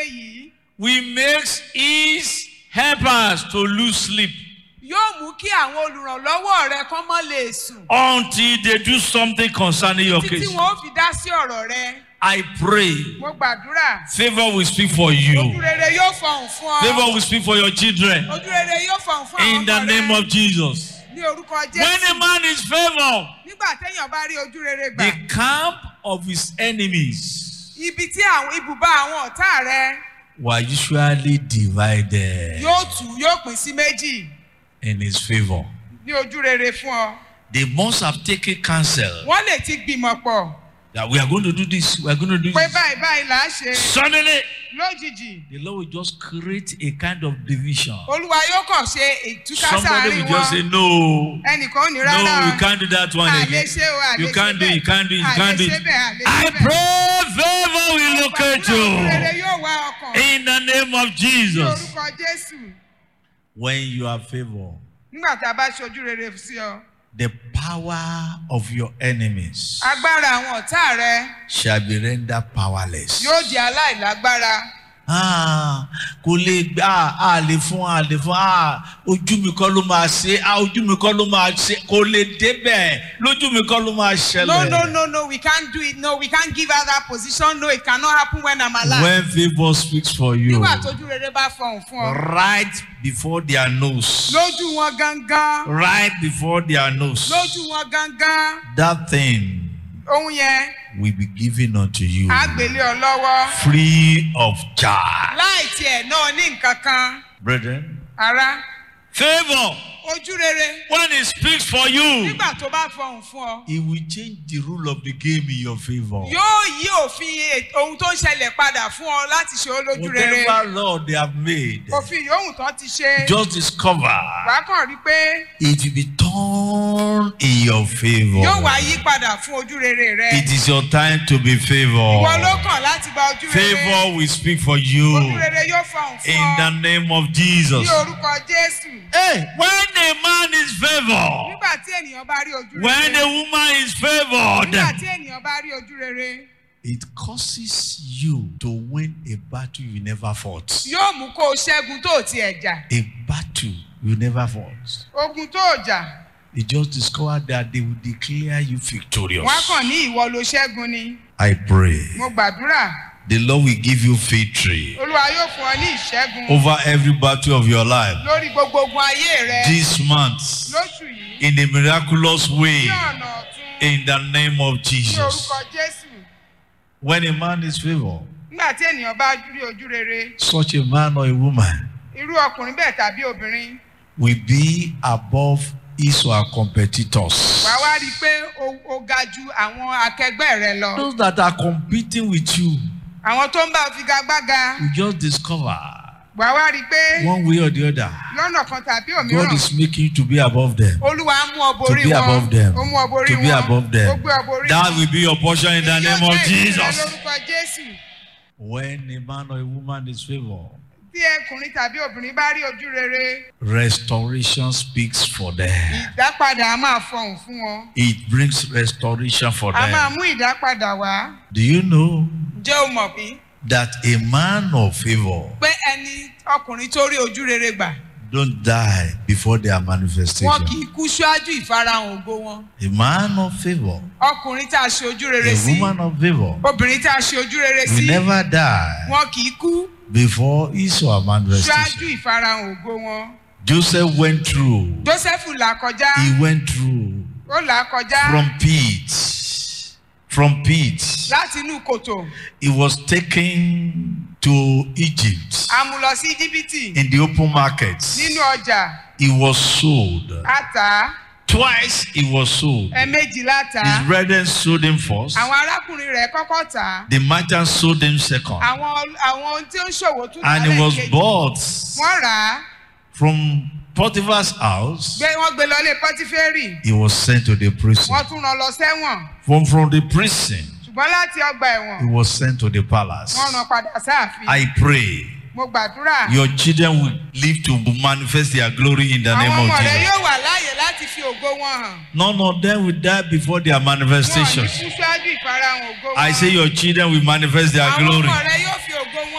rere yìí will make his helpers to lose sleep yóò mú kí àwọn olùrànlọ́wọ́ rẹ kán mọ́ lè sùn until they do something concerning your títí case. wọn ó fi dá sí ọ̀rọ̀ rẹ I pray mo gbàdúrà favor will speak for ojú you. rere yóò fọhùn fún ọ Favor will speak for your children ojú rere yóò fọhùn fún àwọn in the ọmọ name rẹ of Jesus. ní orúkọ When a jésù man is favored, nígbà téèyàn bá rí ojú rere gbà the camp of his enemies ibi tí àwọn ibùba àwọn ọ̀tá rẹ were usually divided yóò tù yóò pín sí méjì in his favor. ní ojú rere fún ọ They must have taken counsel wọ́n lè ti gbìmọ̀ pọ̀ that we are going to do this, we are going to do pé this. báyìí báyìí là á ṣe Suddenly, lójijì the Lord will just create a kind of division. olúwa yóò kàn ṣe ìtúká Somebody sáàárín will just say, wọn No, ẹnìkan ò ní no, rárá you can't do that one àlè again. ṣe o àlè You ṣe can't do it, you can't do it, you àlè can't do ṣe it. bẹ́ẹ̀ àlè I ṣe bẹ́ẹ̀. pray favor will locate Gbàdúrà ojú rere you yóò wá ọkàn in the name of ní Jesus. orúkọ jésù When you are favored, nígbà tá a bá ṣe ojú rere sí ọ the power of your enemies agbára àwọn ọ̀tá rẹ shall be rendered powerless. yóò di aláìlágbára Ah, kò lè gbà á lè fún á lè fún á ojú mi kọ́ ló máa ṣe á ojú mi kọ́ ló máa ṣe kò lè débẹ̀ lójú mi kọ́ ló máa ṣẹlẹ̀. no no no no we can't do it no we can't give her that position no it cannot happen when i'm alive When favour speaks for you nígbà tójú rere bá fọhùn fún ọ right before their nose lójú wọn gangan right before their nose lójú wọn gangan that thing ohun yẹn will be given unto you á gbélé ọ lọ́wọ́ free of charge. láì tiẹ̀ náà ní nǹkan kan Brethren, ara favour ojú rere when it speaks for you nígbà tó bá fọhùn fún ọ it will change the rule of the game in your favour. yóò yí òfin e- ohun tó ń ṣẹlẹ̀ padà fún ọ láti ṣe ó lójú rere Whatever law they have made, òfin yòówù tán ti ṣe just discover wàá kàn rí pé it will be turned in your favour. yóò wá yí padà fún ojú rere rẹ It is your time to be ìwọ ló favoured. kàn láti gba ojú rere Favour will speak for you ojú rere yóò fọhùn fún in the ọ name of Jesus. ní orúkọ jésù Hey, when a man is favoured, nígbà tí ènìyàn bá rí ojú when rere a woman is favoured, nígbà tí ènìyàn bá rí ojú rere it causes you to win a battle you never fought. yóò mú kó o ṣẹ́gun tó o tiẹ̀ jà A battle you never fought. ogun tó o jà You just discover that they will declare you victorious. wọn á kàn ní ìwọ ló ṣẹ́gun ni I pray mo gbàdúrà the Lord will give you victory olúwa yóò fún ọ ní ìṣẹ́gun over every battle of your life lórí gbogbo ogun ayé rẹ this month lóṣù yìí in a miraculous way ní ọ̀nà ọ̀tún in the name of ní Jesus. orúkọ jésù When a man is favored, nígbà tí ènìyàn bá rí ojú rere such a man or a woman irú ọkùnrin bẹ́ẹ̀ tàbí obìnrin will be above his or her competitors. wàá wá rí i pé o- o ga ju àwọn akẹgbẹ́ rẹ lọ Those that are competing with you, àwọn tó ń bá ọ figagbága you just discover wàá wá rí i pé one way or the other, lọ́nà kan tàbí God òmíràn is making you to be above them. olúwa á mú ọ To borí be wọn above them. ó mú ọ borí To be wọn above ó them. gbé ọ borí That wọn will be your portion in the Èyí name yóò of jẹ́ ìpínlẹ̀ Jesus. lórúkọ jésù When a man or a woman is favored, tí ẹkùnrin tàbí obìnrin bá rí ojú rere restoration speaks for them. ìdápadà á máa fọhùn fún wọn It brings restoration for a máa them. mú ìdápadà wá Do you know jẹ́ o mọ̀ bí that a man of favor pé ẹni ọkùnrin tó rí ojú rere gbà don't die before their wọn manifestation? kì í kú ṣáájú ìfarahàn ògo wọn A man of favor, ọkùnrin tá a ṣe ojú rere a sí woman of favor obìnrin tá a ṣe ojú rere will sí never die wọn kì í kú before his or her ṣáájú manifestation. ìfarahàn ògo wọn Joseph went through, joseph là kọjá he went through ó là kọjá from pit, from pit. láti inú kòtò He was taken to Egypt a mú lọ sí íjíbítì in the open market. nínú ọjà He was sold. àtà Twice he was sold. ẹ̀ẹ̀mejì láta His brethren sold him first. àwọn arákùnrin rẹ̀ kọ́kọ́ tà á The merchant sold him second. àwọn àwọn tí ó ń ṣòwò tún And tà he was lẹ́ẹ̀kejì. bought wọ́n rà á from Potiphar's house. gbé wọ́n gbé lọlé pọ́tífẹ́rì He was sent to the prison. wọ́n tún rán lọ sẹ́wọ̀n From, from the prison, ṣùgbọ́n láti ọgbà ẹ̀wọ̀n he was sent to the palace. wọ́n rán padà sáàfin I pray mo gbàdúrà your children will live to manifest their glory in the name àwọn of ọmọ rẹ Jesus. yóò wà láàyè láti fi ògo wọn hàn None of them will die before their wọn ò ní manifestations. kú ṣáájú ìfarahàn ògo wọn I say your children will manifest their àwọn glory. ọmọ rẹ yóò